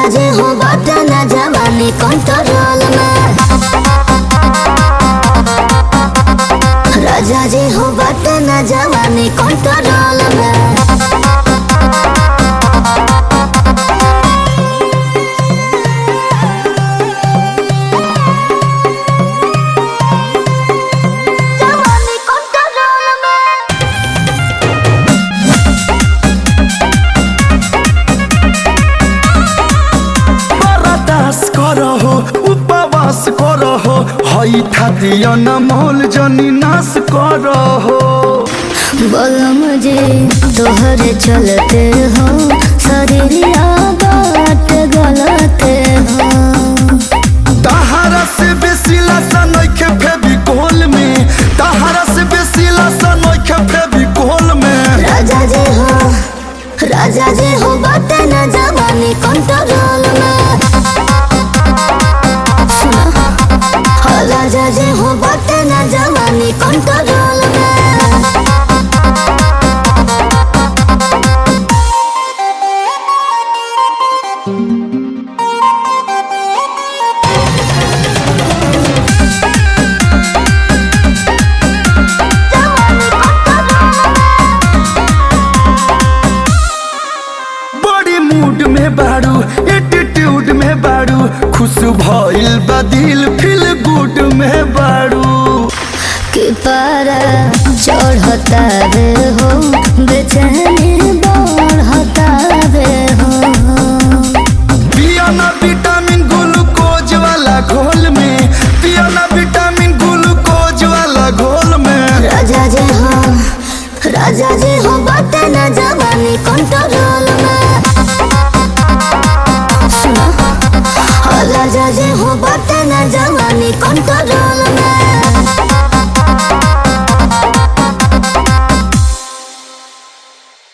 राजा जे हो बाटे ना जवानी कंट्रोल में राजा जे हो बाटे ना जवानी कंट्रोल में जवानी कंट्रोल में बरदास करहो उपवास करहो हई थातिया न मोल जनी नाश करहो बोलो मुझे तोहरे चलते हो शरीरिया बात गलते हो तहारा से बेसी लसन नइखे फेविकोल में तहारा से बेसी लसन नइखे फेविकोल में राजा जे हो राजा जे हो बाटे न जवानी कंट्रोल में सुना हो राजा जे हो बाटे न जवानी कंट्रोल में बड़ी मूड में बाड़ू एटीट्यूड में बाड़ू खुश भइल बा दिल फील गुड में बाड़ू कि पारा चढ़ता रे हो बेचैन